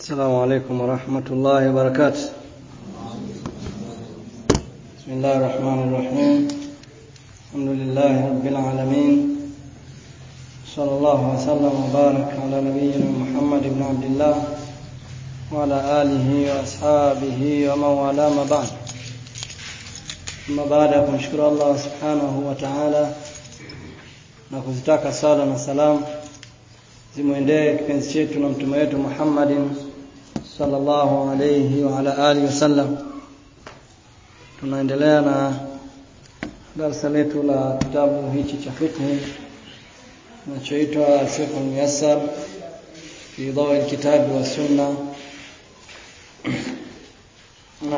السلام عليكم ورحمة الله وبركاته بسم الله الرحمن الرحيم الحمد لله رب العالمين صلى الله وسلم وبارك على نبينا محمد بن عبد الله وعلى آله وأصحابه ومن والاه ما بعد أما بعد kumshukuru Allah subhanahu wa ta'ala na kuzitaka sala na salam zimwendee kipenzi chetu na mtume wetu Muhammadin sallallahu alayhi wa ala alihi wasallam tunaendelea na darasa letu la kitabu hichi cha fiqh kinachoitwa al-fiqh al-muyassar fi dawi al-kitab wa sunna na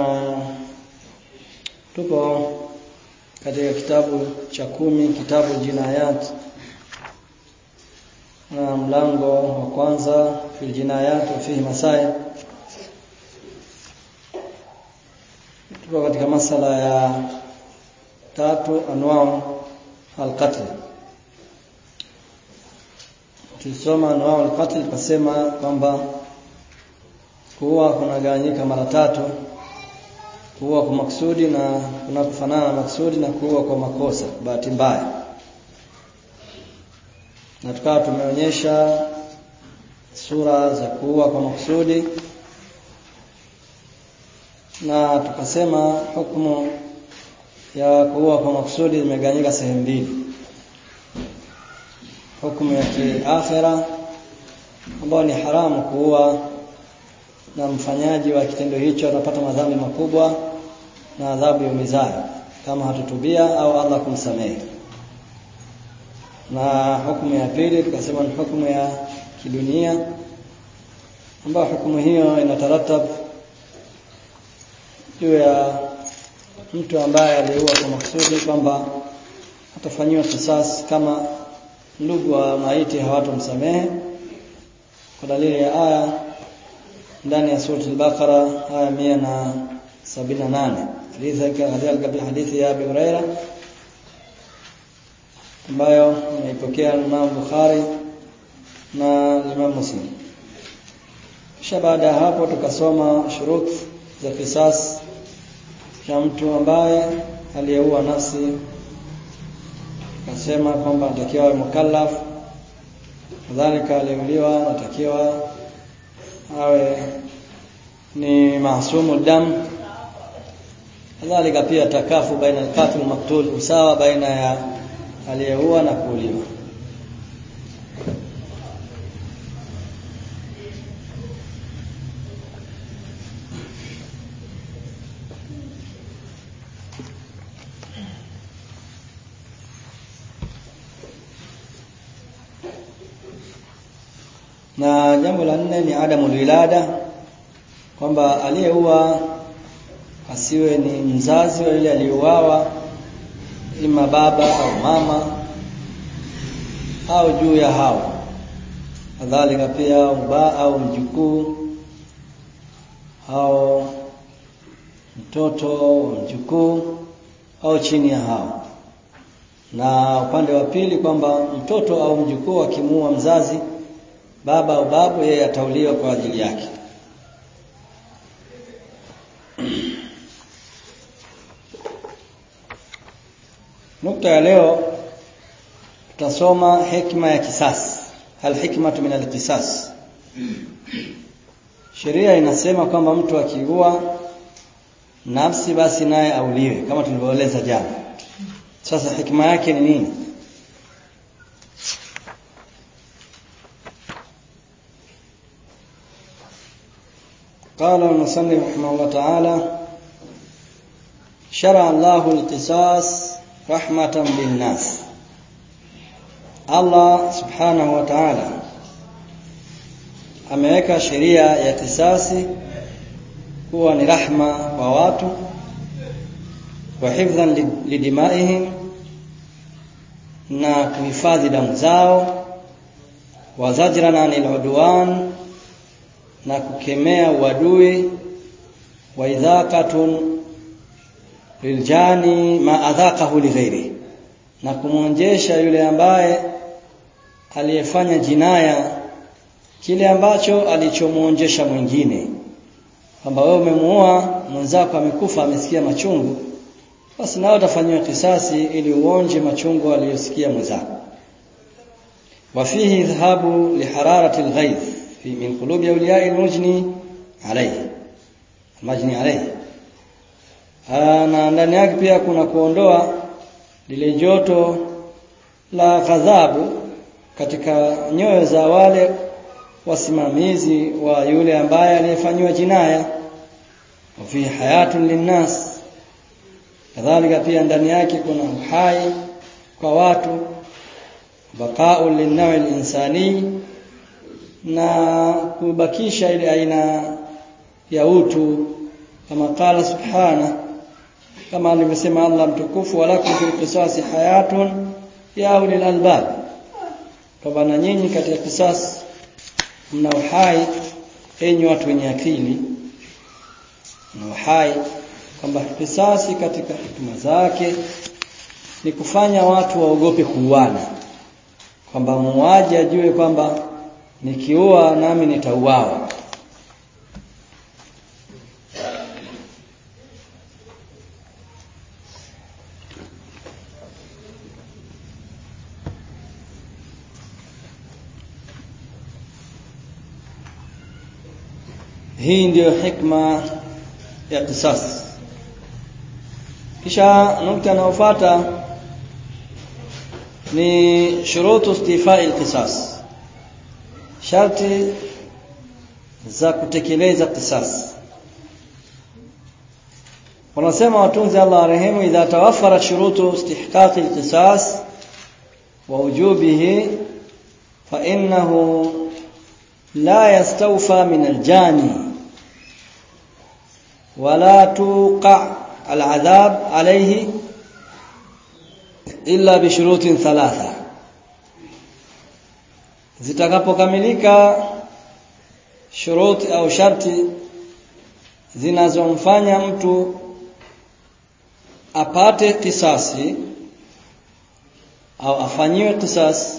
tupo katika kitabu cha kumi kitabu jinayat na mlango wa kwanza fil jinayat wa fihi masail tupo katika masala ya tatu anwao alqatl tulisoma anwao alqatl tukasema kwamba kuua kunagawanyika mara tatu kuua kwa maksudi na kuna kufanana na maksudi na kuua kwa makosa bahati mbaya na tukawa tumeonyesha sura za kuua kwa maksudi na tukasema hukumu ya kuua kwa maksudi imegawanyika sehemu mbili hukumu ya kiakhira ambayo ni haramu kuua na mfanyaji wa kitendo hicho atapata madhambi makubwa na adhabu ya umizayo kama hatutubia au Allah kumsamehe na hukumu ya pili tukasema ni hukumu ya kidunia ambayo hukumu hiyo inataratab juu ya mtu ambaye aliua kwa makusudi kwamba atafanyiwa kisasi kama ndugu wa maiti hawatomsamehe kwa dalili ya aya ndani ya sura al-Baqara aya 178 hadithi kadhalika hadithi ya Abi Huraira ambayo imeipokea Imam Bukhari na Imam Muslim kisha baada ya hapo tukasoma shurut za kisas cha mtu ambaye aliyeua nafsi tukasema kwamba anatakiwa awe mukallaf kadhalika aliyeuliwa anatakiwa awe ni maasumu dam kadhalika pia takafu baina al-qatil maktul usawa baina ya aliyeua na kuuliwa na jambo la nne ni adamu wilada kwamba aliyeua asiwe ni mzazi wa yule aliyeuawa ima baba au mama au juu ya hao kadhalika pia uba au mjukuu au mtoto mjukuu au chini ya hao na upande wa pili kwamba mtoto au mjukuu akimuua mzazi baba au babu yeye atauliwa kwa ajili yake nukta ya leo tutasoma hikma ya kisasi alhikmatu min alqisas sheria inasema kwamba mtu akiua nafsi basi naye auliwe kama tulivyoeleza jana sasa hikma yake ni nini قال المصنف رحمه الله تعالى شرع الله القصاص رحمة بالناس Allah subhanahu wa ta'ala ameweka sheria ya kisasi kuwa ni rahma kwa watu wa hifdhan lidimaihim na kuhifadhi damu zao wa zajran anil udwan na kukemea uadui wa idhaqatun liljani ma adhaqahu lighairi na kumwonjesha yule ambaye aliyefanya jinaya kile ambacho alichomuonjesha mwingine kwamba wewe umemuoa mwenzako amekufa amesikia machungu basi nao utafanyiwa kisasi ili uonje machungu aliyosikia mwenzako وفيه إذهاب لحرارة الغيظ في من قلوب أولياء المجني عليه المجني عليه na ndani yake pia kuna kuondoa lile joto la ghadhabu katika nyoyo za wale wasimamizi wa yule ambaye aliyefanywa jinaya fi hayatun linnas kadhalika pia ndani yake kuna uhai kwa watu baqa'u lin-nawi al-insani na kubakisha ile aina ya utu kama qala subhana kama alivyosema Allah mtukufu walakum fil qisasi hayatun ya ulil albab kwamba na nyinyi katika kisasi mna uhai enyi watu wenye akili na uhai kwamba kisasi katika hikma zake ni kufanya watu waogope kuuana kwamba muuaji ajue kwamba nikiua nami nitauawa hii ndiyo hikma ya qisas kisha nukta inayofuata ni shurutu istifai alqisas sharti za kutekeleza qisas wanasema watunzi Allah arehemu idha tawaffarat shurutu istihqaqi alqisas wa wujubihi fa innahu la yastawfa min aljani ولا توقع العذاب عليه illa bishurutin thalatha zitakapokamilika shuruti au sharti zinazomfanya mtu apate kisasi au afanyiwe kisasi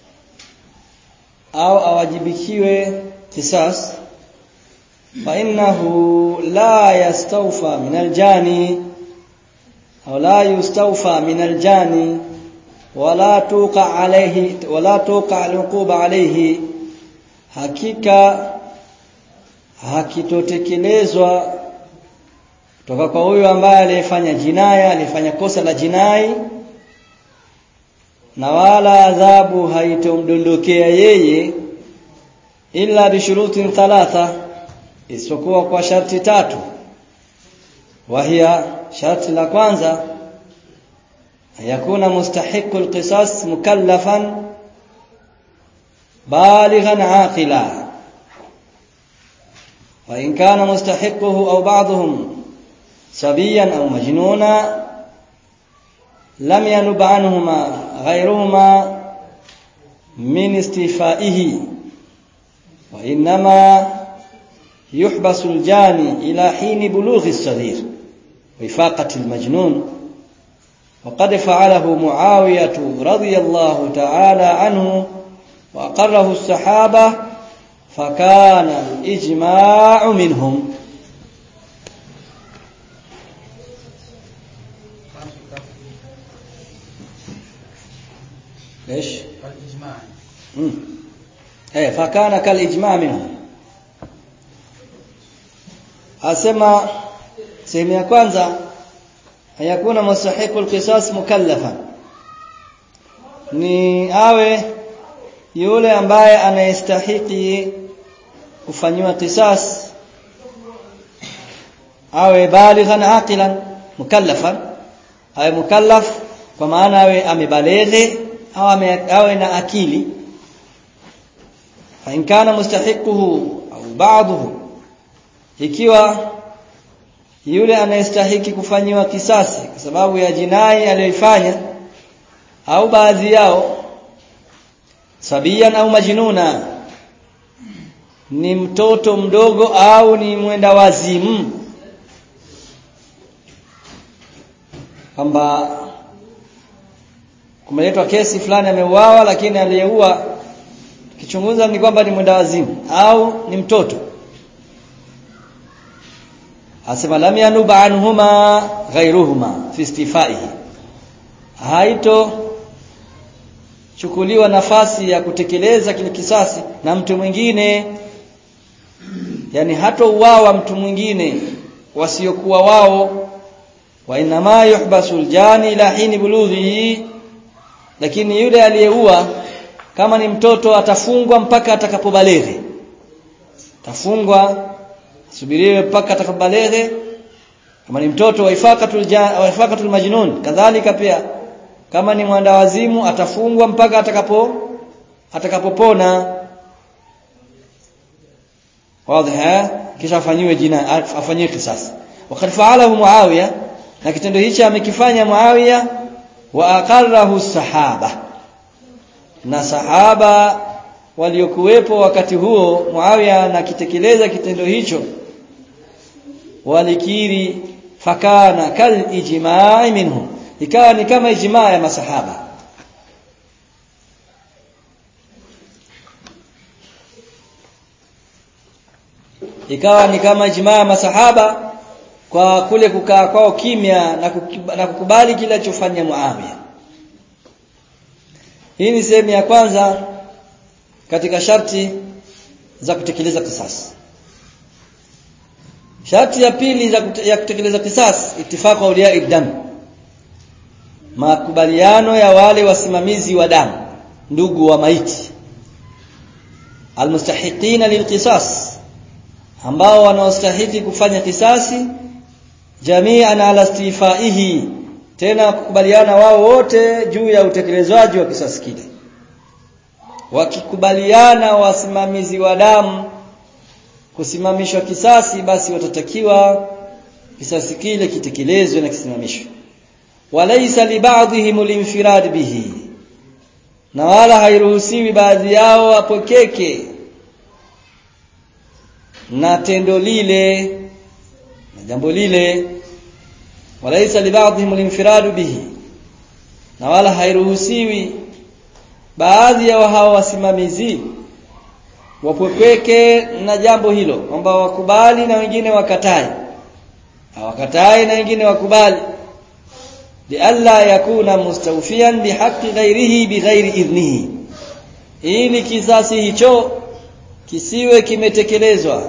au awajibikiwe kisasi fa innahu la yastawfa min aljani أو لا يستوفى من الجاني ولا توقع عليه ولا توقع العقوبة عليه hakika hakitotekelezwa kutoka kwa huyo ambaye aliyefanya jinaya alifanya kosa la jinai na wala adhabu haitomdondokea yeye illa bishurutin thalatha isipokuwa kwa sharti tatu wahia sharti la kwanza yakuna mustahiqu alqisas mukallafan balighan aqila wa in kana mustahiquhu aw ba'dhum sabiyan aw majnuna lam yanub anhuma ghayruhuma min istifaihi wa inma يحبس الجاني إلى حين بلوغ الصغير وفاقة المجنون وقد فعله معاوية رضي الله تعالى عنه وأقره الصحابة فكان الإجماع منهم ليش؟ الإجماع مم. ايه فكان كالإجماع منهم asema sehemu ya kwanza hayakuna mustahiqul qisas mukallafan ni awe yule ambaye anayestahiki kufanyiwa qisas awe balighan aqilan mukallafan awe mukallaf kwa maana awe amebaleghe au ame, awe na akili fa in kana mustahiquhu au ba'dahu ikiwa yule anayestahiki kufanyiwa kisasi kwa sababu ya jinai aliyoifanya au baadhi yao sabian au majnuna ni mtoto mdogo au ni mwenda wazimu kwamba kumeletwa kesi fulani ameuawa lakini aliyeua kichunguza ni kwamba ni mwenda wazimu au ni mtoto asema lam yanuba anhuma ghairuhuma fi istifaihi haito chukuliwa nafasi ya kutekeleza kile kisasi na mtu mwingine yani hato uwawa mtu mwingine wasiokuwa wao wa inma yuhbasu aljani ila hini bulughihi lakini yule aliyeua kama ni mtoto atafungwa mpaka atakapobaleghe tafungwa subiriwe mpaka atakapobaleghe kama ni mtoto wa ifaqatul wa ifaqatul majnun kadhalika pia kama ni mwanda wazimu atafungwa mpaka atakapo atakapopona wazi kisha afanyiwe jina afanyiwe kisasi wakati faalahu muawiya na kitendo hichi amekifanya muawiya wa aqarrahu sahaba na sahaba waliokuwepo wakati huo muawiya na kitekeleza kitendo hicho walikiri fakana kal ijma'i minhum ikawa ni kama ijmaa ya masahaba ikawa ni kama ijmaa ya masahaba kwa kule kukaa kwao kimya na, kukiba, na kukubali kile alichofanya Muawiya hii ni sehemu ya kwanza katika sharti za kutekeleza kisasi sharti ya pili za kute, ya kutekeleza kisasi ittifaqu awliya idam makubaliano ya wale wasimamizi wa damu ndugu wa maiti almustahiqina lilqisas ambao wanaostahili kufanya kisasi jami'an ala istifaihi tena kukubaliana wao wote juu ya utekelezwaji wa kisasi kile wakikubaliana wasimamizi wa damu kusimamishwa kisasi basi watatakiwa kisasi kile kitekelezwe na kisimamishwe walaysa li ba'dihim al bihi na wala hairuhusiwi baadhi yao wapokeke na tendo lile na jambo lile walaysa li ba'dihim al bihi na wala hairuhusiwi baadhi ya hao wasimamizi wapweke na jambo hilo kwamba wakubali na wengine wakatae hawakatai na wengine wakubali lialla yakuna mustawfiyan bihaqqi ghairihi bighairi idhnihi ili kisasi hicho kisiwe kimetekelezwa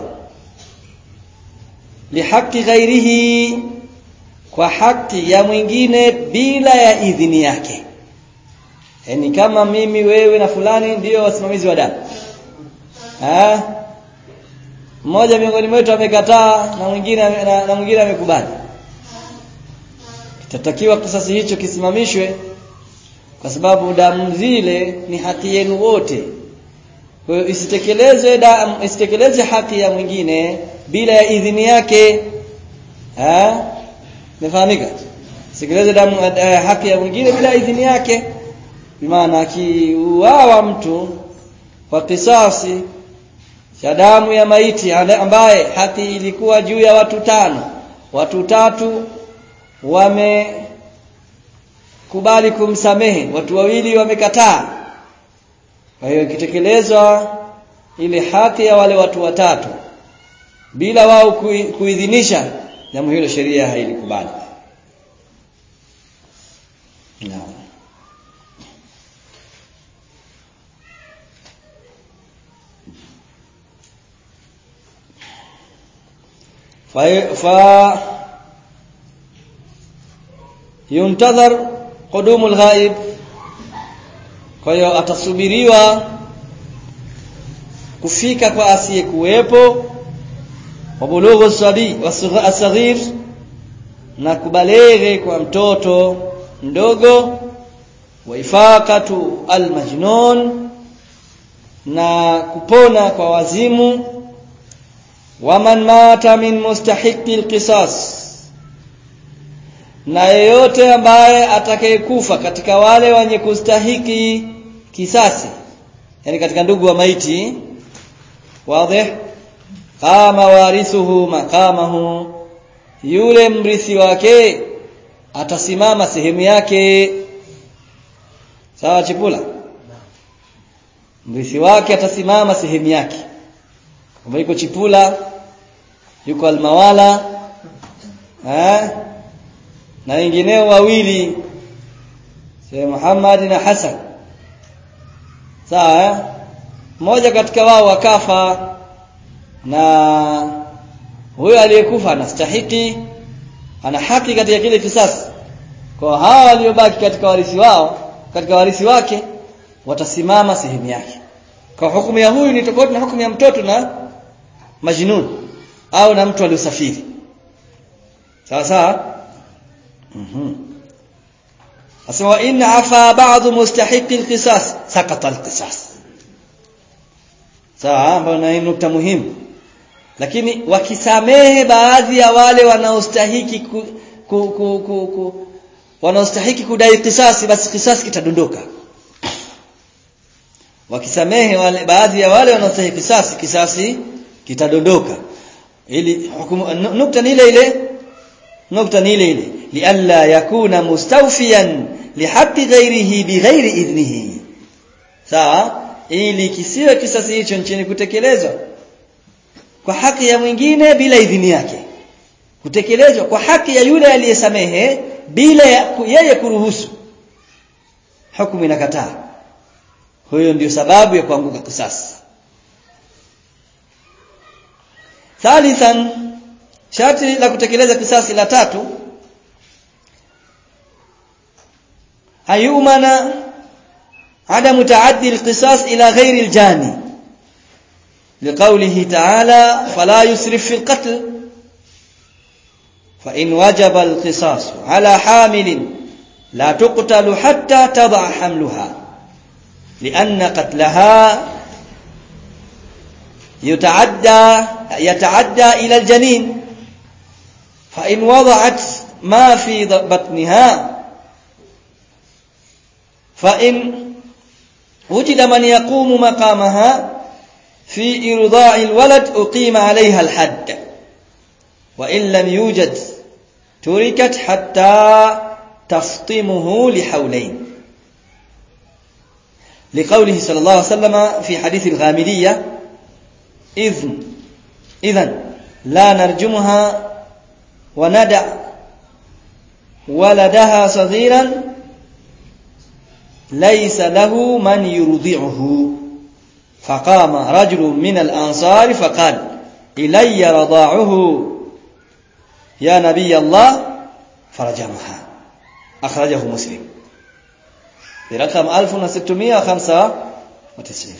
lihaqi ghairihi kwa haki ya mwingine bila ya idhini yake yani kama mimi wewe na fulani ndiyo wasimamizi wa damu ah mmoja miongoni mwetu amekataa na mwingine na, na mwingine amekubali kitatakiwa kisasi hicho kisimamishwe kwa sababu damu zile ni haki yenu wote kwa hiyo isitekelezwe damu isitekeleze haki ya mwingine bila ya idhini yake ah Imefahamika? Sikilize damu uh, haki ya mwingine bila idhini yake. Maana akiuawa mtu kwa kisasi cha damu ya maiti ambaye haki ilikuwa juu ya watu tano, watu tatu wamekubali kumsamehe, watu wawili wamekataa. Kwa hiyo ikitekelezwa ile haki ya wale watu watatu bila wao kuidhinisha jambo hilo sheria hailikubali naam fa fa yuntadhar qudumu alghaib kwa hiyo atasubiriwa kufika kwa asiyekuwepo wabulughu sabi wasaghir na kubaleghe kwa mtoto mdogo wa ifaqatu almajnun na kupona kwa wazimu waman mata min mustahiqi alqisas na yeyote ambaye atakayekufa katika wale wenye kustahiki kisasi yani katika ndugu wa maiti wazi kama warithuhu maqamahu yule mrithi wake atasimama sehemu yake sawa chipula mrithi wake atasimama sehemu yake kama yuko chipula yuko almawala eh na wengineo wawili Sheikh Muhammad na Hassan sawa eh mmoja katika wao wakafa na huyo aliyekufa anastahiki ana haki katika kile kisasi kwa hawa waliobaki katika warisi wao katika warisi wake watasimama sehemu yake kwa hukumu ya huyu ni tofauti na hukumu ya mtoto na majnun au na mtu aliyosafiri sawa sawa mhm asema in afa ba'd mustahiqi alqisas saqata alqisas sawa ambayo ni nukta muhimu lakini wakisamehe baadhi ya wale wanaostahiki ku, ku, ku, ku, ku wanaostahiki kudai kisasi basi kisasi kitadondoka wakisamehe wale baadhi ya wale wanaostahiki kisasi kisasi kitadondoka ili hukumu nukta ni ile ile nukta ni ile ile lialla yakuna mustawfiyan lihaqqi ghairihi bighairi idhnihi sawa ili kisiwe kisasi hicho nchini kutekelezwa kwa haki ya mwingine bila idhini yake kutekelezwa kwa haki ya yule aliyesamehe bila yeye kuruhusu hukumu inakataa huyo ndio sababu ya kuanguka kisasi thalithan sharti la kutekeleza kisasi la tatu ayumana عدم تعدي القصاص إلى غير الجاني لقوله تعالى فلا يسرف في القتل فإن وجب القصاص على حامل لا تقتل حتى تضع حملها لأن قتلها يتعدى يتعدى إلى الجنين فإن وضعت ما في بطنها فإن وجد من يقوم مقامها في إرضاع الولد أقيم عليها الحد وإن لم يوجد تركت حتى تفطمه لحولين لقوله صلى الله عليه وسلم في حديث الغامدية إذن إذن لا نرجمها وندع ولدها صغيرا ليس له من يرضعه فقام رجل من الأنصار فقال إلي رضاعه يا نبي الله فرجمها أخرجه مسلم برقم 1695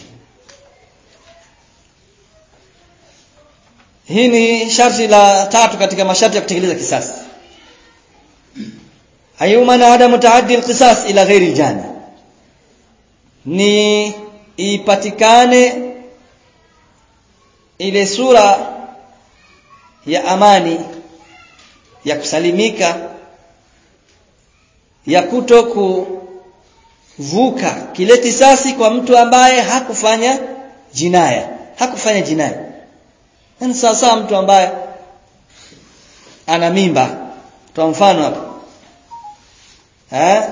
hii ni sharti la tatu katika masharti ya kutekeleza kisasi hayumana adamu taaddi alqisas ila ghairi jani ni ipatikane ile sura ya amani ya kusalimika ya kuto kuvuka kile kisasi kwa mtu ambaye hakufanya jinaya hakufanya jinaya yani sasa mtu ambaye ana mimba kwa mfano hapa eh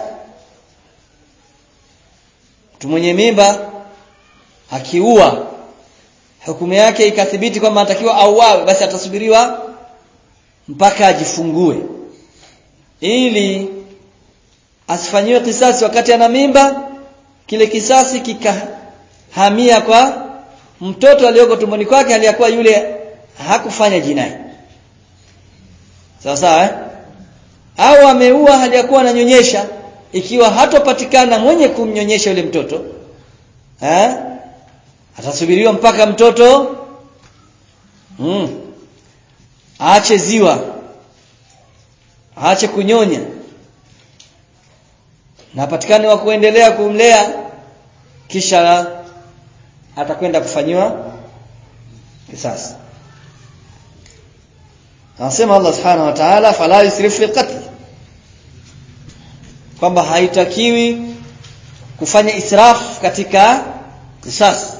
mtu mwenye mimba akiua hukumu yake ikathibiti kwamba anatakiwa auawe basi atasubiriwa mpaka ajifungue ili asifanyiwe kisasi wakati ana mimba kile kisasi kikahamia kwa mtoto aliyoko tumboni kwake aliyakuwa yule hakufanya jinai sawa sawa eh? au ameua hajakuwa ananyonyesha ikiwa hatopatikana mwenye kumnyonyesha yule mtoto eh atasubiriwa mpaka mtoto mm, aache ziwa aache kunyonya na patikane wa kuendelea kumlea kisha atakwenda kufanyiwa kisasi anasema Allah subhanahu wa ta'ala fala yusrif fi qatl kwamba haitakiwi kufanya israf katika kisasi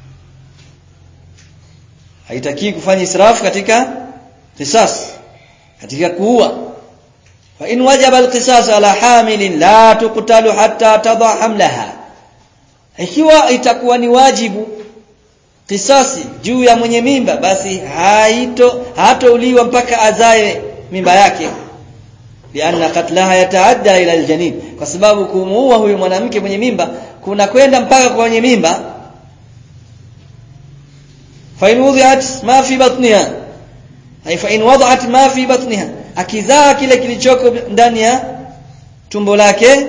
haitakiwi kufanya israf katika kisasi katika kuua fa in wajaba alqisas ala hamilin la tuqtalu hatta tada hamlaha ikiwa itakuwa ni wajibu kisasi juu ya mwenye mimba basi haito hatouliwa mpaka azae mimba yake lianna katlaha yataadda ila aljanin kwa sababu kumuua huyu mwanamke mwenye mimba kuna kwenda mpaka kwenye mimba fa in wudi'at ma fi batniha ay fa in wada'at ma fi batniha akizaa kile kilichoko ndani ya tumbo lake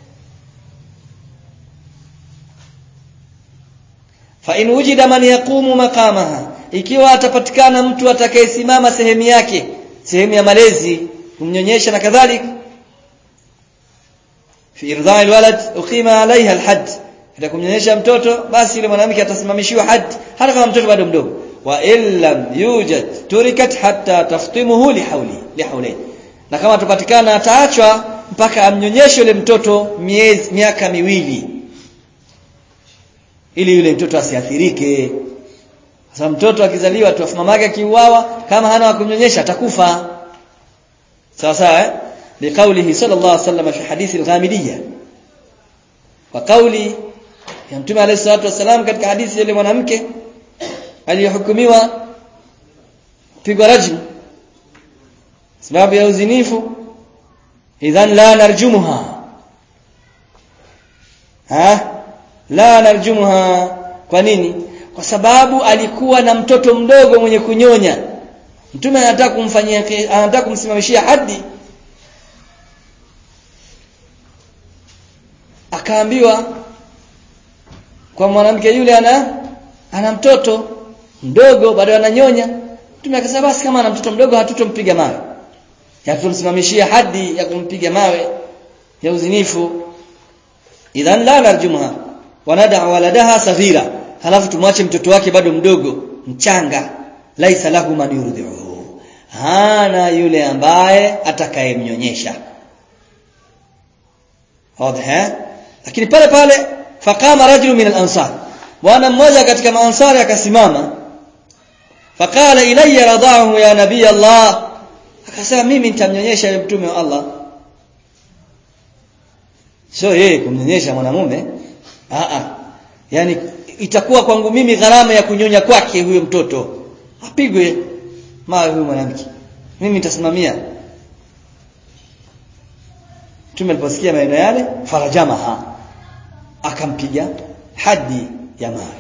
fa in wujida man yaqumu maqamaha ikiwa atapatikana mtu atakayesimama sehemu yake sehemu ya malezi kumnyonyesha na kadhalik fi irdha'i alwalad uqima alaiha alhadd hata kumnyonyesha mtoto basi yule mwanamke atasimamishiwa had hata kama mtoto bado mdogo wa illam yujad turikat hatta taftimuhu lihawli lihawli na kama tupatikana ataachwa mpaka amnyonyeshe yule mtoto miezi miaka miwili ili yule mtoto asiathirike sasa mtoto akizaliwa tu mama yake akiuawa kama hana wa kumnyonyesha atakufa sawa sawa eh liqaulihi sallallahu alaihi wasallam fi hadithi al-ghamidiyya wa kauli ya mtume alayhi salatu wasallam katika hadithi ile mwanamke aliyehukumiwa pigwa rajmu sababu ya uzinifu idhan la narjumuha ha la narjumuha kwa nini kwa sababu alikuwa na mtoto mdogo mwenye kunyonya mtume anataka kumfanyia anataka kumsimamishia hadi akaambiwa kwa mwanamke yule ana ana mtoto mdogo bado ananyonya mtume akasema basi kama ana mtoto mdogo hatutompiga mawe hatutomsimamishia hadi ya kumpiga mawe ya uzinifu idhan la narjumha wanada waladaha saghira halafu tumwache mtoto wake bado mdogo mchanga laisa lahu man yurdhi'uhu hana yule ambaye atakayemnyonyesha wazi lakini pale pale faqama rajulun min al-ansar bwana mmoja katika maansari akasimama faqala ilayya radahu ya nabii Allah akasema mimi nitamnyonyesha yule mtume wa Allah sio yeye kumnyonyesha mwanamume a a yani itakuwa kwangu mimi gharama ya kunyonya kwake huyo mtoto apigwe mawe huyo mwanamke mimi nitasimamia Mtume aliposikia maneno yale farajamaha akampiga hadi ya mawe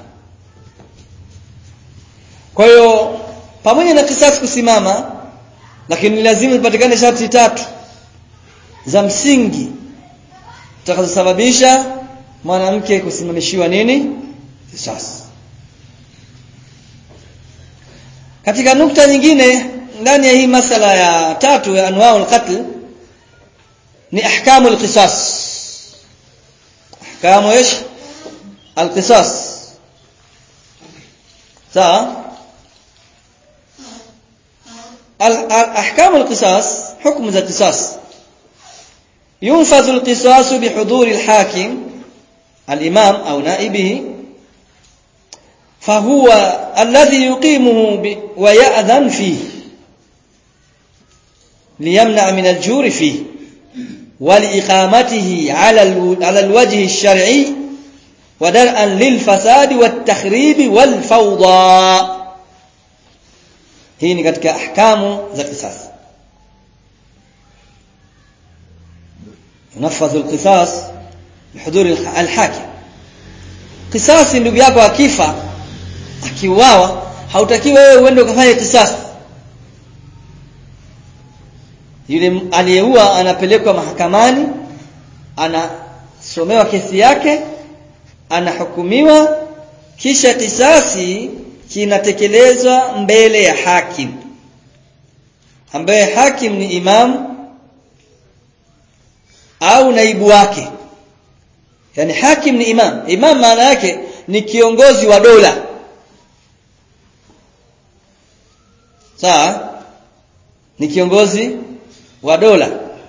kwa hiyo pamoja na kisasi kusimama lakini lazima ipatikane sharti tatu za msingi zitakazosababisha mwanamke kusimamishiwa nini kisasi katika nukta nyingine ndani ya hii masala ya tatu ya anwaul qatl ni ahkamu alqisas ahkamu ايش القصاص sawa احكام القصاص حكم ذا القصاص ينفذ القصاص بحضور الحاكم الامام او نائبه فهو الذي يقيمه ويأذن فيه ليمنع من الجور فيه ولإقامته على على الوجه الشرعي ودرءا للفساد والتخريب والفوضى hii ni katika ahkamu za qisas ينفذ القصاص بحضور الحاكم قصاص ndugu yako akifa akiuawa hautakiwi wewe uende ukafanye qisas yule aliyeua anapelekwa mahakamani anasomewa kesi yake anahukumiwa kisha kisasi kinatekelezwa mbele ya hakim ambaye hakim ni imam au naibu wake yani hakim ni imam imam maana yake ni kiongozi wa dola sawa ni kiongozi wa dola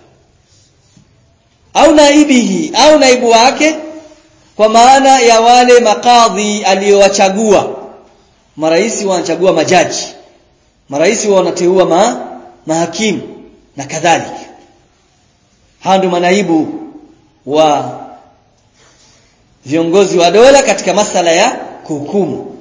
au naibihi au naibu wake kwa maana ya wale makadhi aliyowachagua marais wanachagua majaji marais wanateua ma, mahakimu na kadhalika hao ndio manaibu wa viongozi wa dola katika masala ya kuhukumu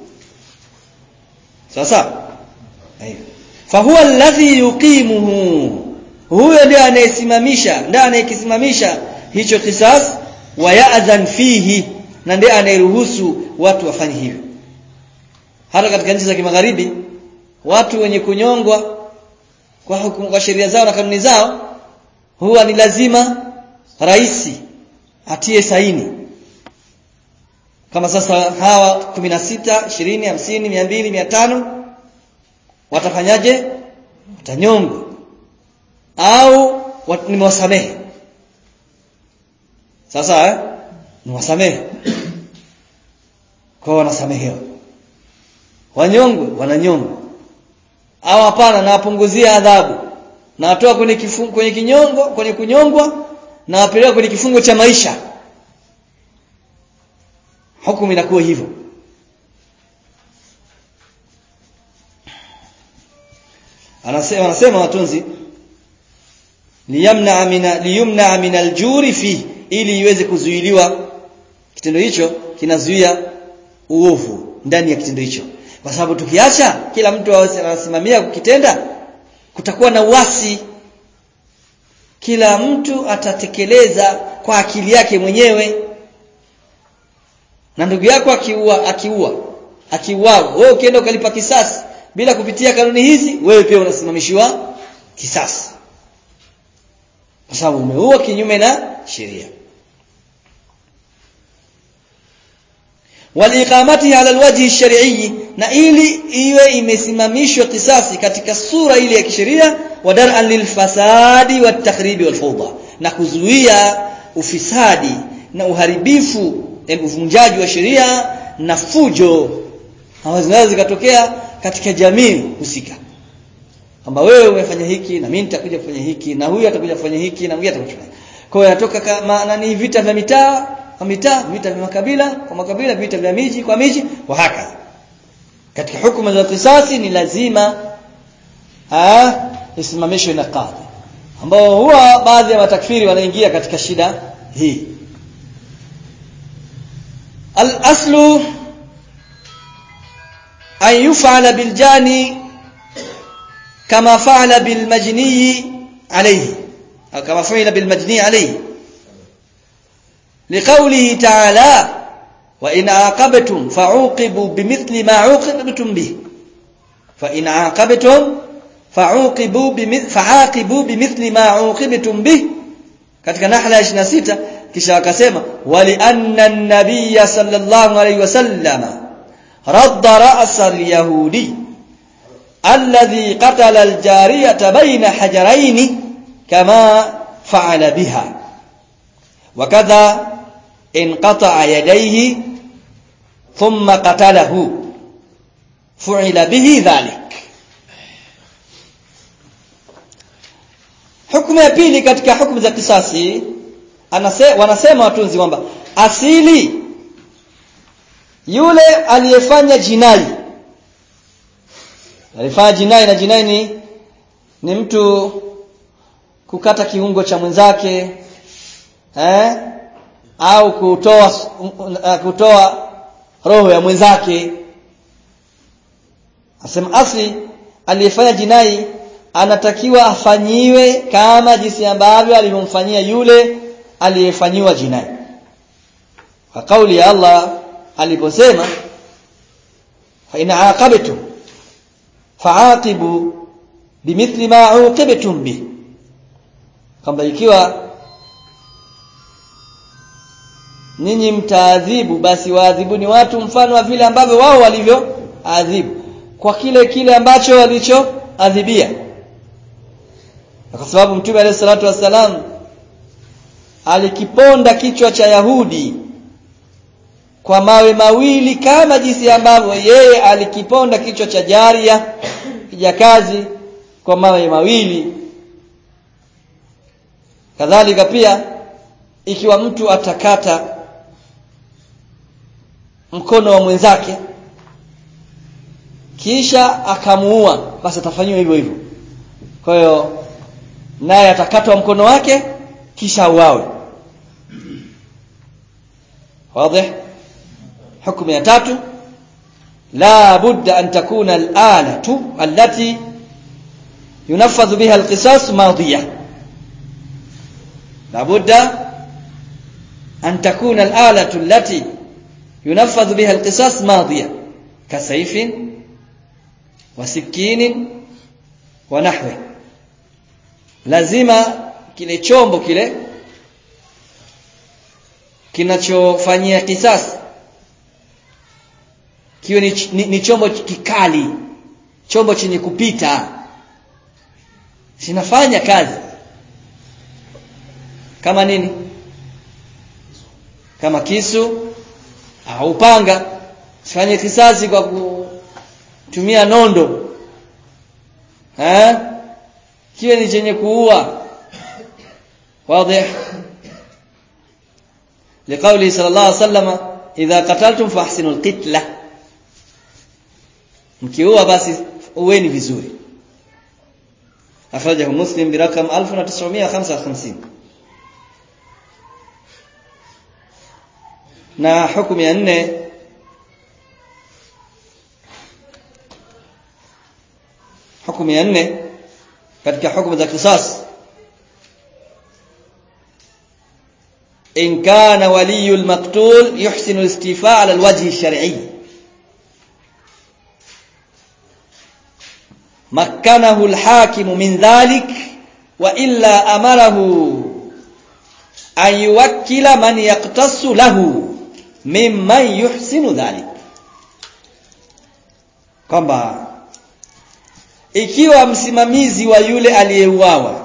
sasa fahuwa alladhi yuqimuhu huyo ndiye anayesimamisha ndiye anayekisimamisha hicho kisas wa ya'dhan fihi na ndiye anayeruhusu watu wafanye hivyo hata katika nchi za kimagharibi watu wenye kunyongwa kwa hukumu kwa sheria zao na kanuni zao huwa ni lazima raisi atie saini kama sasa hawa 16 20 50 200 500 watafanyaje watanyongwa au wat, nimewasamehe sasa eh? niwasamehe kwa wanasamehewa wanyongwe wananyongwa au hapana nawapunguzia adhabu nawatoa kwenye kifungo kwenye kinyongo kwenye kunyongwa na wapeleka kwenye kifungo cha maisha hukumu inakuwa hivyo anasema anasema watunzi liyamna mina liyumna min aljuri fi ili iweze kuzuiliwa kitendo hicho kinazuia uovu ndani ya kitendo hicho kwa sababu tukiacha kila mtu anasimamia kukitenda kutakuwa na uasi kila mtu atatekeleza kwa akili yake mwenyewe na ndugu yako akiua akiua akiuawa wewe ukienda ukalipa kisasi bila kupitia kanuni hizi wewe pia unasimamishiwa kisasi kwa sababu umeua kinyume na sheria waliqamatiha ala alwajhi shar'i na ili iwe imesimamishwa kisasi katika sura ile ya kisheria wadar'an lilfasadi watakhribi walfawda na kuzuia ufisadi na uharibifu uvunjaji wa sheria na fujo ambazo zinaweza zikatokea katika jamii husika kwamba wewe umefanya hiki na mimi nitakuja kufanya hiki na huyu atakuja kufanya hiki na mwingine atakuja kwa hiyo yanatoka kama nani vita vya mitaa kwa mitaa vita vya makabila kwa makabila vita vya miji kwa miji wa haka katika hukumu za kisasi ni lazima ah isimamishwe na kadhi ambao huwa baadhi ya matakfiri wanaingia katika shida hii al-aslu an yuf'ala bil jani kama fa'ala bil majni alayhi au kama fa'ala bil majni alayhi لقوله تعالى وإن عاقبتم فعوقبوا بمثل ما عوقبتم به فإن عاقبتم فعوقبوا بمثل فعاقبوا بمثل ما عوقبتم به katika nahla 26 kisha akasema wali anna an-nabiy sallallahu alayhi wasallama radda ra's al-yahudi alladhi qatala al-jariyata bayna hajarayn kama fa'ala biha wakadha انقطع يديه ثم قتله فعل به ذلك hukumu ya pili katika hukumu za kisasi anase, wanasema watunzi kwamba asili yule aliyefanya jinai alifanya jinai na jinai ni, ni mtu kukata kiungo cha mwenzake eh au kutoa uh, kutoa roho ya mwenzake asema asli aliyefanya jinai anatakiwa afanyiwe kama jinsi ambavyo alivyomfanyia yule aliyefanyiwa jinai kwa kauli ya Allah aliposema fa in aqabtum fa'aqibu bimithli ma uqibtum bi kwamba ikiwa ninyi mtaadhibu basi waadhibuni watu mfano wa vile ambavyo wao walivyo adhibu kwa kile kile ambacho walichoadhibia kwa sababu mtume alayhi salatu wassalam alikiponda kichwa cha Yahudi kwa mawe mawili kama jinsi ambavyo yeye alikiponda kichwa cha Jaria kijakazi kwa mawe mawili kadhalika pia ikiwa mtu atakata mkono wa mwenzake kisha akamuua basi atafanyiwa hivyo hivyo kwa hiyo naye atakatwa mkono wake kisha auawe واضح حكم ya tatu la budda an takuna al-alatu allati yunaffadhu biha al-qisas madiyah la budda an takuna al-alatu allati yunaffadhu biha al-qisas madiyah kasayfin wa sikinin wa nahwi lazima kile chombo kile kinachofanyia kisasi kiwe ni, ni, ni chombo kikali chombo chenye kupita sinafanya kazi kama nini kama kisu au upanga sifanye kisasi kwa kutumia nondo eh kiwe ni chenye kuua wazi لقوله صلى الله عليه وسلم إذا قتلتم فاحسنوا القتلة mkiua basi uweni vizuri akhrajahu muslim birakam 1955 na hukumu ya nne hukumu ya nne katika hukumu za kisas in kana waliyu almaqtul yuhsinu al-istifaa ala alwajhi ash-shar'i مكنه الحاكم من ذلك وإلا أمره أن يوكل من يقتص له ممن يحسن ذلك kwamba ikiwa msimamizi wa yule aliyeuawa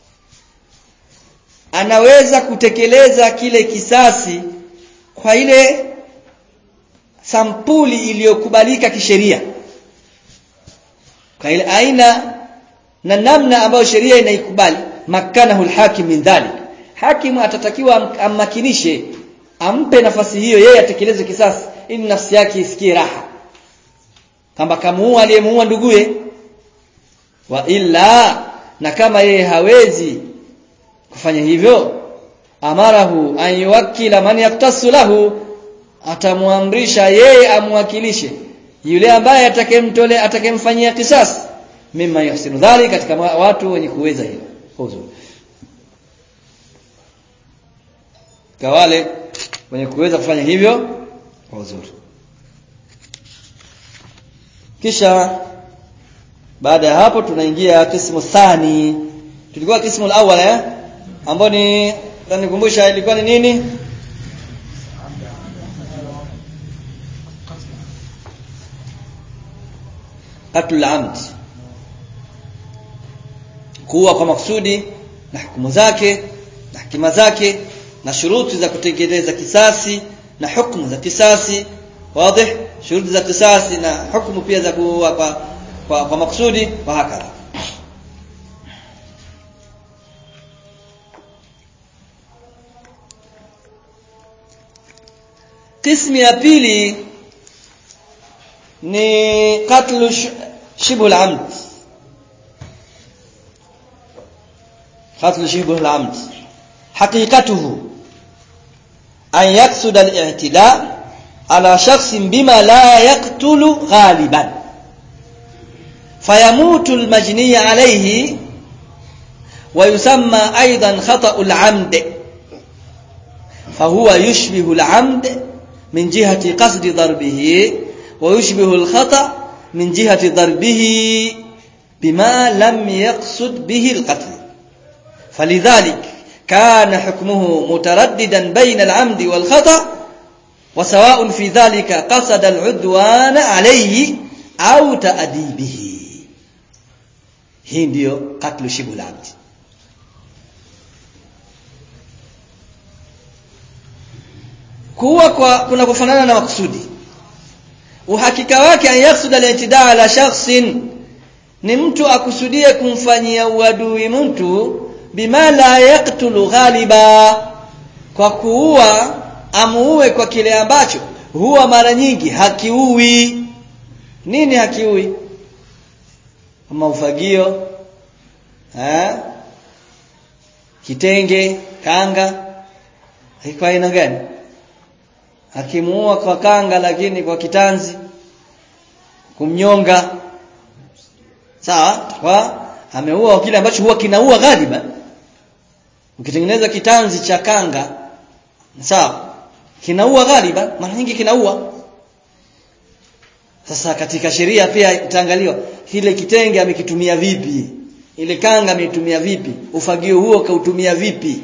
anaweza kutekeleza kile kisasi kwa ile sampuli iliyokubalika kisheria kwa ile aina na namna ambayo sheria inaikubali makanahu alhakim min dhalik hakimu atatakiwa ammakinishe ampe nafasi hiyo yeye atekeleze kisasi ili nafsi yake isikie raha kama kamuua aliyemuua nduguye wa illa na kama yeye hawezi kufanya hivyo amarahu an yuwakkila man yaktasu lahu atamwamrisha yeye amwakilishe yule ambaye atakemtole atakemfanyia kisasi mimma yahsinu dhali katika watu wenye kuweza hilo kwa uzuri kwa wale wenye kuweza kufanya hivyo kwa uzuri kisha baada ya hapo tunaingia kismu thani tulikuwa kismu al-awwal eh ambao ni nikumbusha ilikuwa ni nini qatl amd kuwa kwa maksudi na hukumu zake na hikima zake na shuruti za kutekeleza kisasi na hukumu za kisasi wazi shuruti za kisasi na hukumu pia za kuua kwa kwa, kwa maksudi wa hakadha قسم ya pili ni qatlu shibhu al-amd qatlu shibhu al-amd haqiqatuhu an yaqsud al-i'tida ala shakhsin bima la yaqtulu ghaliban fayamutu al-majni alayhi ويسمى أيضا خطأ العمد فهو يشبه العمد من جهة قصد ضربه ويشبه الخطأ من جهة ضربه بما لم يقصد به القتل فلذلك كان حكمه مترددا بين العمد والخطأ وسواء في ذلك قصد العدوان عليه أو تأديبه hii ndiyo katlu shibu labdi kuwa kwa kuna kufanana na makusudi uhakika wake an yaksud al-i'tidaa ala shakhsin ni mtu akusudie kumfanyia uadui mtu bima la yaktulu ghaliba kwa kuua amuue kwa kile ambacho huwa mara nyingi hakiui nini hakiui kama ufagio eh kitenge kanga haiko aina gani akimuua kwa kanga lakini kwa kitanzi kumnyonga sawa kwa ameua kile ambacho huwa kinaua ghaliba ukitengeneza kitanzi cha kanga sawa kinaua ghaliba mara nyingi kinaua sasa katika sheria pia itaangaliwa kile kitenge amekitumia vipi ile kanga ameitumia vipi ufagio huo kautumia vipi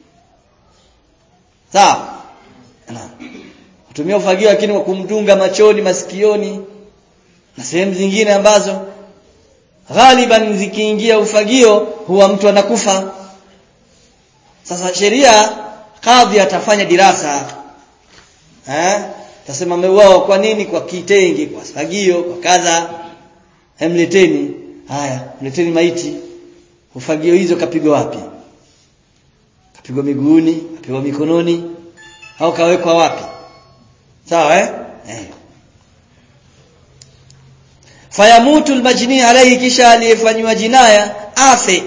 sawa na kutumia ufagio lakini kwa kumdunga machoni masikioni na sehemu zingine ambazo ghaliban zikiingia ufagio huwa mtu anakufa sasa sheria kadhi atafanya dirasa eh tasema ameuawa kwa nini kwa kitenge kwa fagio kwa kadha hemleteni haya mleteni maiti ufagio hizo kapigwa wapi kapigwa miguuni kapigwa mikononi au kawekwa wapi sawa eh, eh. fayamutu almajni alayhi kisha aliyefanywa jinaya afe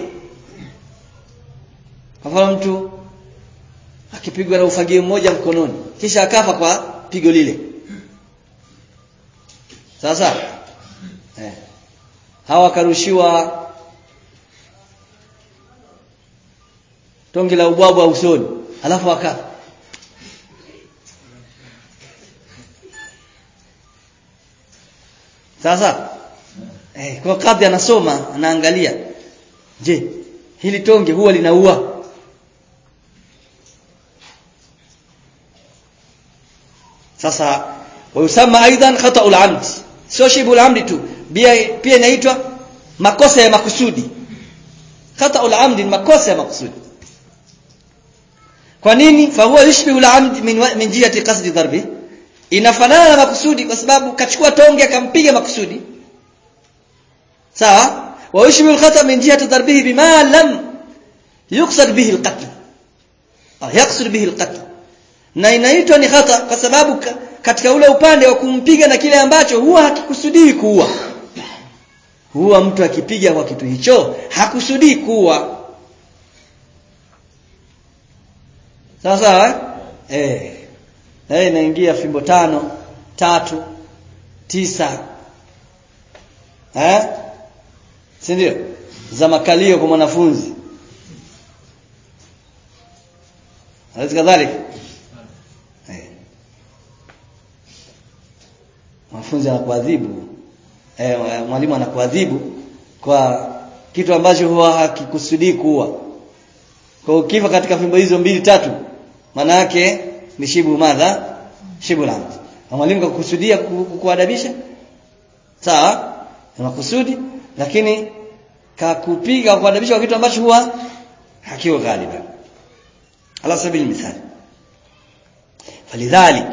kwa mfano mtu akipigwa na ufagio mmoja mkononi kisha akafa kwa pigo lile sasa eh hawa karushiwa tonge la ubwabwa usoni alafu akafa sasa eh, kwa kadhi anasoma anaangalia je hili tonge huwa linaua sasa wayusama aidan khata'ul amd sio shibul amdi tu pia pia inaitwa makosa ya makusudi khata'ul amdi makosa ya makusudi kwa nini fa huwa yushbihu al-amd min min jihati qasdi darbi inafanana na makusudi kwa sababu kachukua tonge akampiga makusudi sawa wa yushbihu al-khata' min jihati darbihi bima lam yuqsad bihi al-qatl yaqsud bihi al-qatl na inaitwa ni khata kwa sababu katika ule upande wa kumpiga na kile ambacho huwa hakikusudii kuua huwa mtu akipiga kwa kitu hicho hakusudii kuua sawa sawa eh eh inaingia fimbo tano tatu tisa eh si ndio za makalio kwa mwanafunzi halafu kadhalika eh mwanafunzi anakuadhibu eh mwalimu anakuadhibu kwa kitu ambacho huwa hakikusudii kuwa kwa ukifa katika fimbo hizo mbili tatu maana yake ni shibu madha shibu lamd mwalimu kakusudia kukuadabisha sawa makusudi lakini kakupiga kuadabisha kwa kitu ambacho huwa hakiwa ghaliba ala sabili mithali falidhalik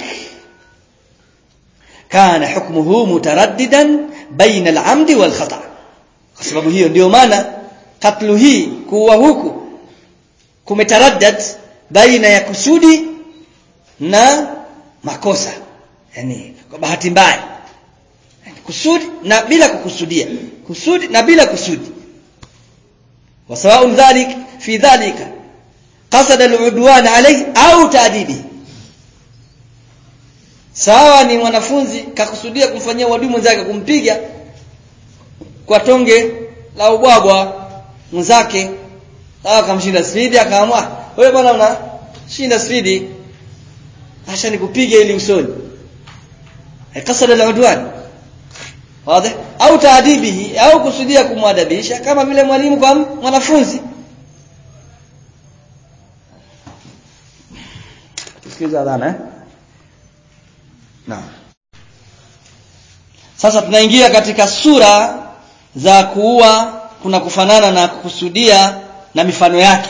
kana hukmuhu mutaraddidan baina al-amd wal khata kwa sababu hiyo ndio maana katlu hii kuwa huku kumetaraddad baina ya kusudi na makosa yani kwa bahati mbaya yani kusudi na bila kukusudia kusudi na bila kusudi wasawaun dhalik fi dhalika qasad al-udwan alayhi au ta'dibi sawa ni mwanafunzi kakusudia kumfanyia uadui mwenzake kumpiga kwa tonge la ubwabwa mwenzake sawa akamshinda spidi akaamua wewe bwana una shinda spidi acha nikupiga ili usoni kasada al-udwan wazi au taadibihi au kusudia kumwadabisha kama vile mwalimu kwa mwanafunzi tusikiza adhana eh Naam. Sasa tunaingia katika sura za kuua kuna kufanana na kukusudia na mifano yake.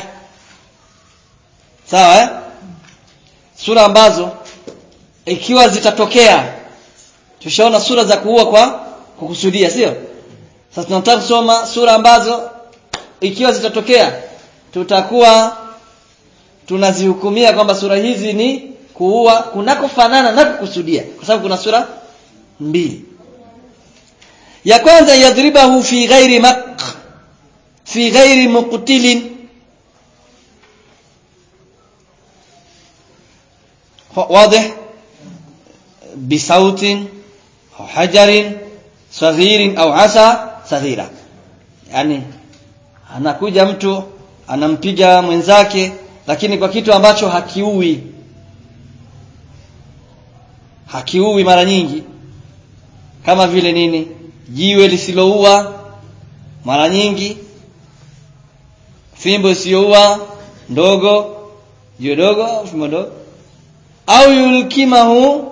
Sawa eh? Sura ambazo ikiwa zitatokea tushaona sura za kuua kwa kukusudia, sio? Sasa tunataka kusoma sura ambazo ikiwa zitatokea tutakuwa tunazihukumia kwamba sura hizi ni kuua kunakofanana na kukusudia kwa sababu kuna sura mbili ya kwanza yadribahu fi ghairi maq fi ghairi muqtilin واضح bisautin au hajarin saghirin au asa saghira yani anakuja mtu anampiga mwenzake lakini kwa kitu ambacho hakiui hakiui mara nyingi kama vile nini jiwe lisiloua mara nyingi fimbo isiyoua ndogo jiwe dogo au fimbo ndogo au yulkimahu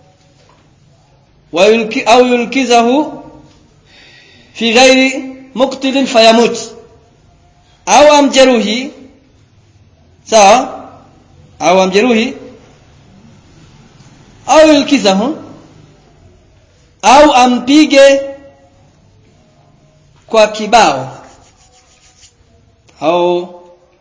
wa yulki, au yulkizahu fi ghairi muqtilin fayamut au amjeruhi sawa au amjeruhi au yulkizahu au ampige kwa kibao au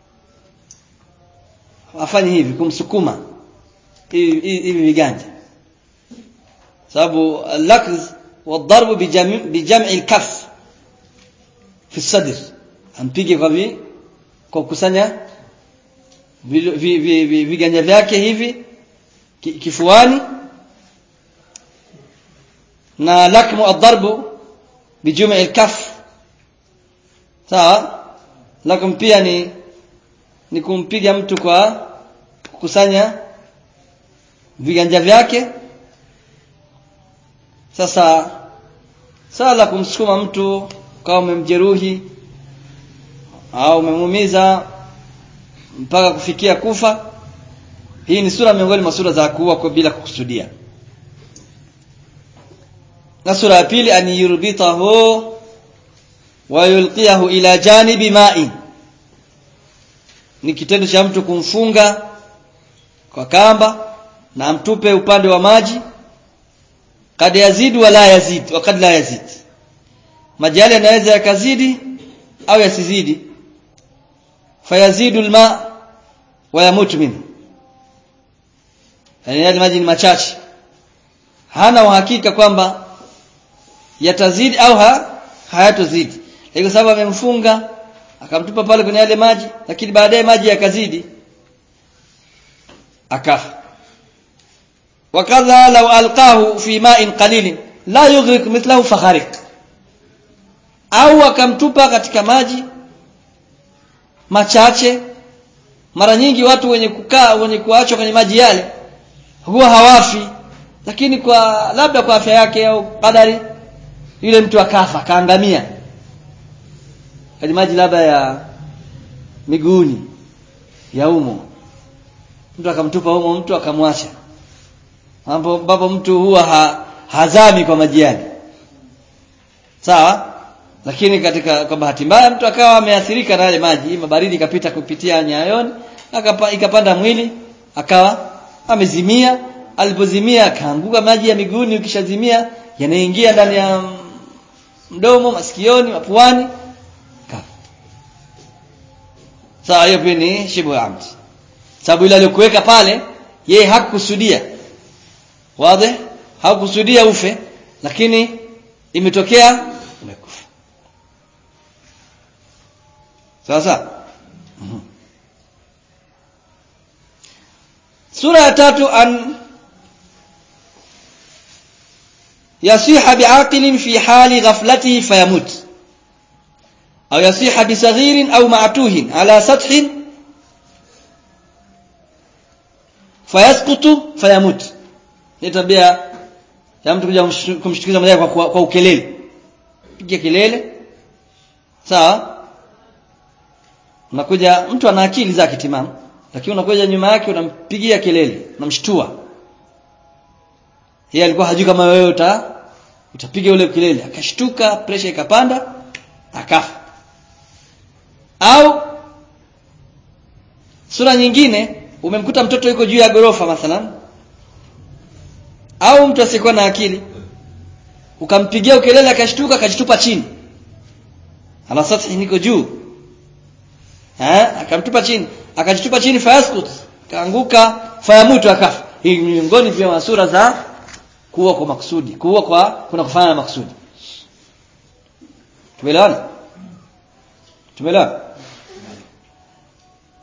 afanye hivi kumsukuma hivi hivi viganja sababu al-lakz والضرب بجمع بجمع الكف في الصدر ampige kwa vi kwa kukusanya viganja vyake hivi kifuani na lakmu ad-darbu bijum'i al-kaf sawa lakm pia ni ni kumpiga mtu kwa kukusanya viganja vyake sasa sala kumsukuma mtu kama umemjeruhi au umemuumiza mpaka kufikia kufa hii ni sura miongoni mwa sura za kuua kwa bila kukusudia na sura ya pili an yurbitahu wa yulqiyahu ila janibi ma'in ni kitendo cha mtu kumfunga kwa kamba na amtupe upande wa maji kad yazid wala yazid wa kad la yazid maji yale yanaweza yakazidi au yasizidi fayazidu alma wa yamutu minhu yani yale maji ni machache hana uhakika kwamba yatazidi au ha, hayatozidi kwa sababu amemfunga akamtupa pale kwenye yale maji lakini baadaye maji yakazidi akafa wakadha law alqahu fi ma'in qalil la yughriq mithlahu faghariq au akamtupa katika maji machache mara nyingi watu wenye kukaa wenye kuachwa kwenye maji yale huwa hawafi lakini kwa labda kwa afya yake au kadari yule mtu akafa kaangamia kwenye maji labda ya miguuni ya umo mtu akamtupa humo mtu akamwacha ambapo mtu huwa ha, hazami kwa maji yale sawa lakini katika kwa bahati mbaya mtu akawa ameathirika na yale maji mabaridi ikapita kupitia nyayoni akapa, ikapanda mwili akawa amezimia alipozimia akaanguka maji ya miguuni ukishazimia yanaingia ndani ya mdomo masikioni mapuani sawa hiyo pia ni shibu amd sababu ile aliyokuweka pale yeye hakukusudia wazi hakukusudia ufe lakini imetokea umekufa sasa mm-hmm. sura ya tatu an yasiha biaqilin fi hali ghaflatihi fayamut au yasiha bisaghirin au ma'tuhin ala sathin fayasqutu fayamut ni tabia ya mtu kuja kumshtukiza mmoja kwa, kwa, kwa ukelele piga kelele sawa unakuja mtu ana akili zake timamu lakini unakuja nyuma yake unampigia kelele unamshtua yeye alikuwa hajui kama wewe uta utapiga ule kelele akashtuka pressure ikapanda akafa au sura nyingine umemkuta mtoto yuko juu ya gorofa mathalan au mtu asiyekuwa na akili ukampigia ukelele akashtuka akajitupa chini ala sathi niko juu eh akamtupa chini akajitupa chini fayaskut kaanguka fayamutu akafa hii miongoni pia wa sura za kuua kwa makusudi kuua kwa kuna kufanya na makusudi tumeelewana tumeelewana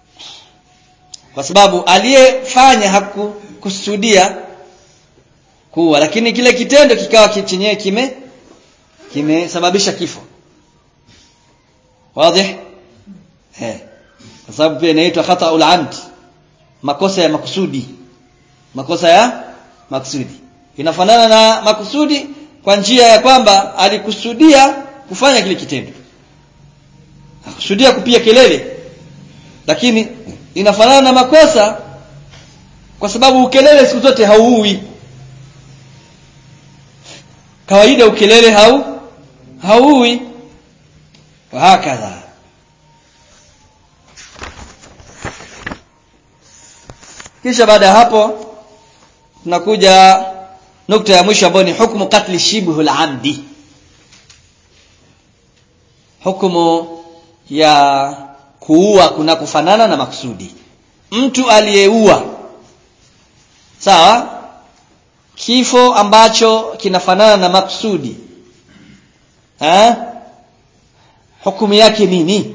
kwa sababu aliyefanya hakukusudia kuua lakini kile kitendo kikawa chenyewe kime kimesababisha kifo wazi eh kwa sababu pia inaitwa khata'ul amd makosa ya makusudi makosa ya makusudi inafanana na makusudi kwa njia ya kwamba alikusudia kufanya kile kitendo akusudia kupiga kelele lakini inafanana na makosa kwa sababu ukelele siku zote hauui kawaida ukelele hau hauui hakadha kisha baada ya hapo tunakuja nukta ya mwisho ambayo ni hukumu katli shibhul amdi hukumu ya kuua kuna kufanana na makusudi mtu aliyeua sawa kifo ambacho kinafanana na makusudi ha? hukumu yake nini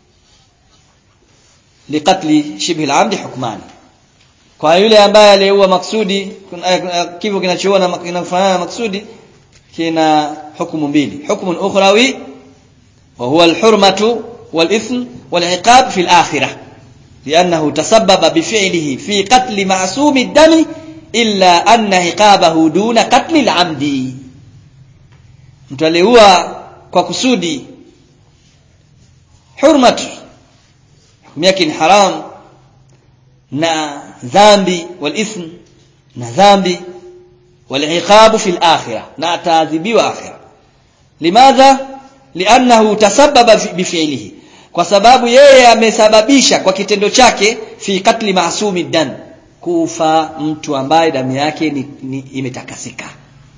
liqatli shibhi al-amdi hukmani kwa yule ambaye aliyeua maksudi kifo kinachoua na kinafanana na maksudi kina hukumu mbili hukumu ukhrawi wa huwa al-hurmatu wal-ithm wal-iqab fi al-akhirah لأنه تسبب بفعله في قتل معصوم الدم إلا أن عقابه دون قتل العمد mtu aliua kwa kusudi hurmat hukumu yake ni haram na dhambi walithm na dhambi waliqabu fi alakhirah na ataadhibiwa akhirah limadha liannahu tasabbaba bifi'lihi kwa sababu yeye amesababisha kwa kitendo chake fi katli maasumi dam kufa mtu ambaye damu yake ni, ni imetakasika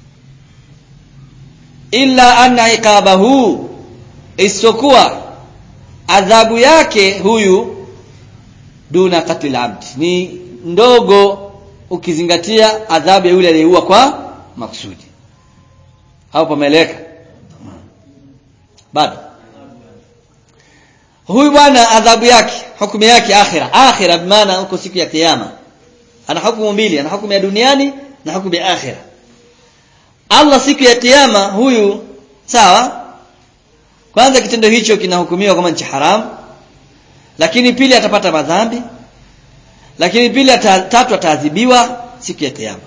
illa anna iqabahu isokuwa adhabu yake huyu duna katli abd ni ndogo ukizingatia adhabu ya yule aliyeua kwa makusudi au pameleka bado huyu bwana adhabu yake hukumu yake akhira akhira bimaana huko siku ya kiyama ana hukumu mbili ana hukumu ya duniani na hukumu ya akhira Allah siku ya kiyama huyu sawa kwanza kitendo hicho kinahukumiwa kama ni haram lakini pili atapata madhambi lakini pili ata, tatu ataadhibiwa siku ya kiyama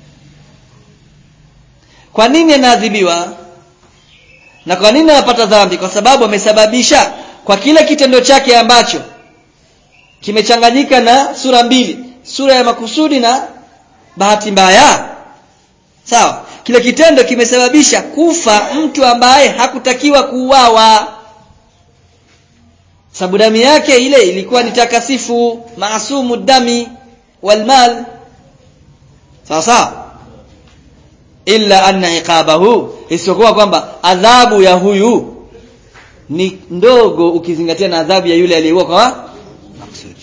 kwa nini anaadhibiwa na kwa nini anapata dhambi kwa sababu amesababisha kwa kile kitendo chake ambacho kimechanganyika na sura mbili sura ya makusudi na bahati mbaya sawa kile kitendo kimesababisha kufa mtu ambaye hakutakiwa kuuawa sababu damu yake ile ilikuwa ni takasifu maasumu dami walmal sawa sawa illa anna iqabahu isiyokuwa kwamba adhabu ya huyu ni ndogo ukizingatia na adhabu ya yule aliyeua kwa makusudi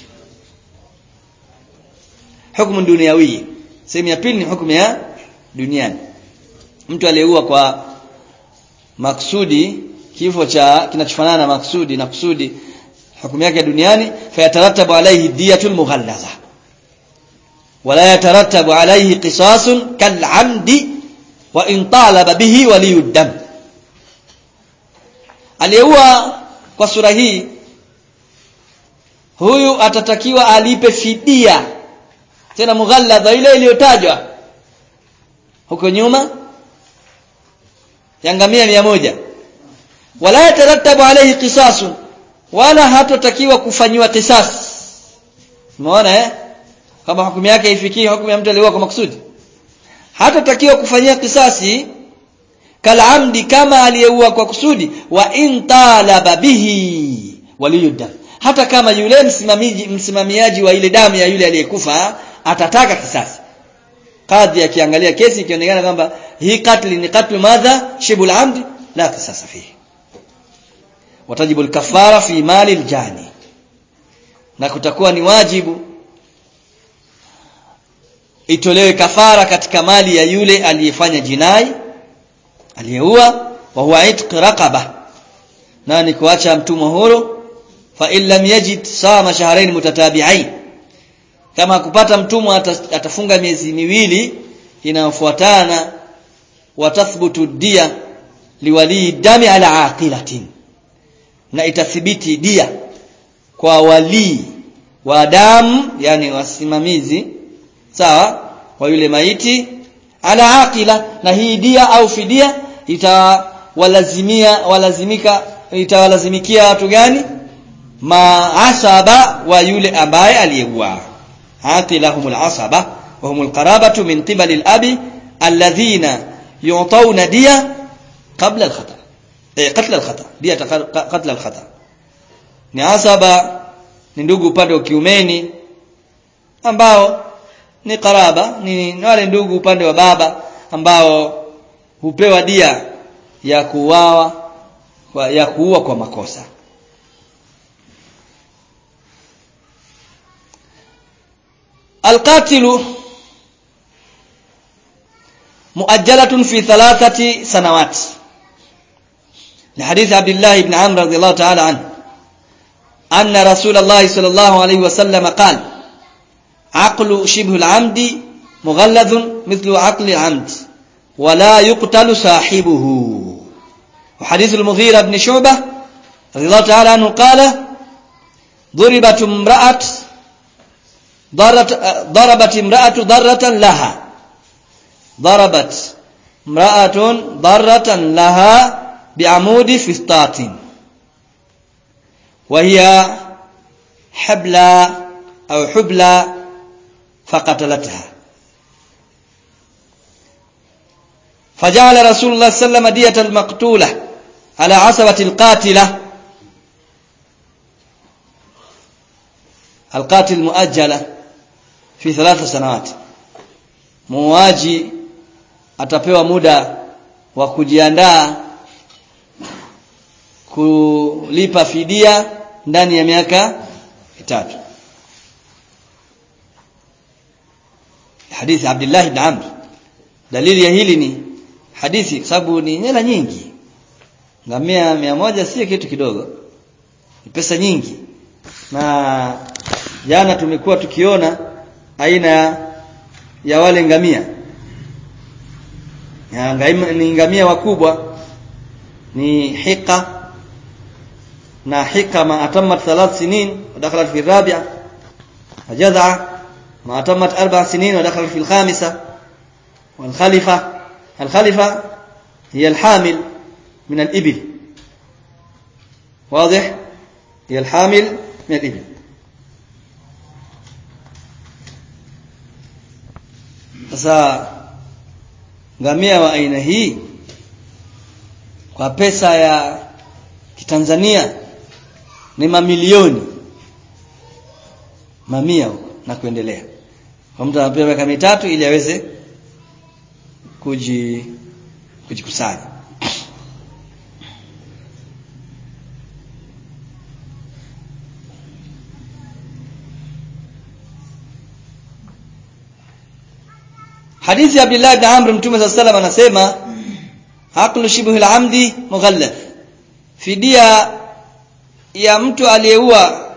hukumu duniawi sehemu ya pili ni hukumu ya duniani mtu aliyeua kwa maksudi kifo cha kinachofanana na maksudi na kusudi hukumu yake duniani fayatarattabu alayhi diyatul mughallaza wala yatarattabu alayhi qisasun kal'amdi wa in talaba bihi waliyud dam aliyeua kwa sura hii huyu atatakiwa alipe fidia tena mughalladha ile iliyotajwa huko nyuma yangamia mia moja wala yatarattabu alayhi qisasun wala hatotakiwa kufanyiwa qisas umeona eh kama hukumu yake ifikie hukumu ya mtu aliyeua kwa makusudi hatotakiwa kufanyia kisasi kalamdi kama aliyeua kwa kusudi wa in talaba bihi waliyudam hata kama yule msimamizi msimamiaji wa ile damu ya yule aliyekufa atataka kisasi kadhi akiangalia kesi ikionekana kwamba hii katli ni katlu madha shibul amdi la kisasa fihi watajibu al-kafara fi mali al-jani na kutakuwa ni wajibu itolewe kafara katika mali ya yule aliyefanya jinai aliyeua wa huwa itq raqaba na ni kuacha mtumwa huru fa in lam yajid sama shahrayn mutatabi'ain kama kupata mtumwa atafunga miezi miwili inayofuatana watathbutu dia liwali dami ala aqilatin na itathibiti dia kwa wali wa damu yani wasimamizi sawa wa yule maiti ala aqila na hii dia au fidia itawalazimia walazimika itawalazimikia watu gani maasaba wa yule ambaye aliyeuawa aqilahumul asaba wa humul qarabatu min qibali al-abi alladhina yu'tawna diya qabla al-khata eh qatl al-khata diya qatl al-khata ni asaba ni ndugu upande wa kiumeni ambao ni karaba ni wale ndugu upande wa baba ambao hupewa dia ya kuuawa ya kuua kwa makosa القاتل مؤجلة في ثلاثة سنوات لحديث عبد الله بن عمرو رضي الله تعالى عنه أن رسول الله صلى الله عليه وسلم قال عقل شبه العمد مغلظ مثل عقل العمد ولا يقتل صاحبه وحديث المغيرة بن شعبة رضي الله تعالى عنه قال ضربت امرأة ضرت ضربت امرأة ضرة لها ضربت امرأة ضرة لها بعمود فسطاط وهي حبلى أو حبلى فقتلتها فجعل رسول الله صلى الله عليه وسلم دية المقتولة على عصبة القاتلة القاتل مؤجلة في ثلاث سنوات muuaji atapewa muda wa kujiandaa kulipa fidia ndani ya miaka mitatu hadithi Abdullah ibn Amr dalili ya hili ni hadithi sababu ni hela nyingi ngamia mia moja si kitu kidogo ni pesa nyingi na jana tumekuwa tukiona aina ya wale ngamia ya ni ngamia wakubwa ni hika na hika ma atamat thalath sinin ودخلت في الرابعه وجذع ما أتمت أربع سنين ودخلت في الخامسة والخلفة الخلفة هي الحامل من الإبل واضح هي الحامل من الإبل sasa ngamia wa aina hii kwa pesa ya kitanzania ni mamilioni mamia huko na kuendelea kwa mtu anapewa miaka mitatu ili aweze kuji kujikusanya hadithi ya Abdullah ibn Amr mtume صلى الله anasema aqlu shibhu al-amdi mughallath fidia ya mtu aliyeua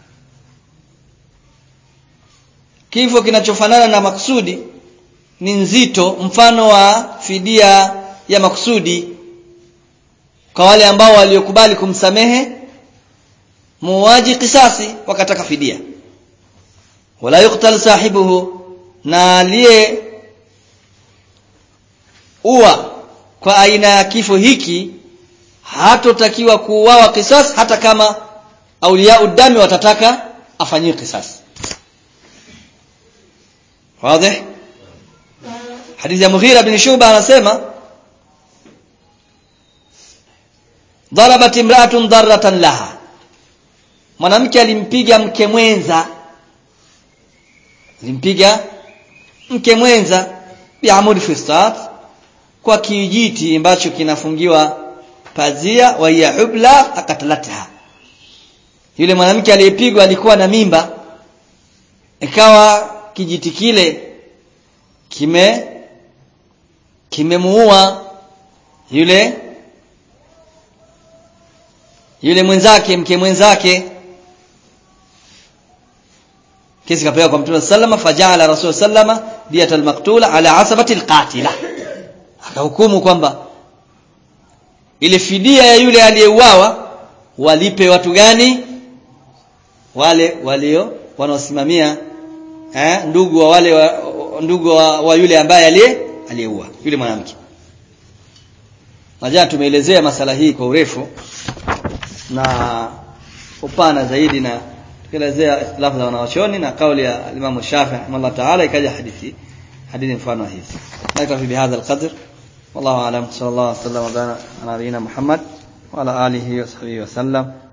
kifo kinachofanana na maksudi ni nzito mfano wa fidia ya maksudi kwa wale ambao waliokubali kumsamehe muuaji kisasi wakataka fidia wala yuqtal sahibuhu na aliye uwa kwa aina ya kifo hiki hatotakiwa kuuawa kisasi hata kama aulia udami watataka afanyiwe kisasi wazi hadithi ya Mughira bin Shuba anasema darabat imra'atun darratan laha mwanamke alimpiga mke mwenza alimpiga mke mwenza bi'amud fistat kwa kijiti ambacho kinafungiwa pazia wa ya hubla akatalataha yule mwanamke aliyepigwa alikuwa na mimba ikawa kijiti kile kime kimemuua yule yule mwenzake mke mwenzake kesi kapeleka kwa mtume sallama fajala rasul sallama diyat almaqtula ala asabati alqatila akahukumu kwamba ile fidia ya yule aliyeuawa walipe watu gani wale walio wanaosimamia eh, ndugu wa wale wa, ndugu wa, wa yule ambaye aliye aliyeua yule mwanamke najana tumeelezea masala hii kwa urefu na upana zaidi na tukielezea ikhtilafu za wanawachoni na kauli ya Imam Shafi rahimahullah ta'ala ikaja hadithi hadithi mfano hizi naktafi bihadha alqadr wallahu a'lam sallallahu alaihi wasallam wa ala nabiyina Muhammad wa ala alihi wa sahbihi wa sallam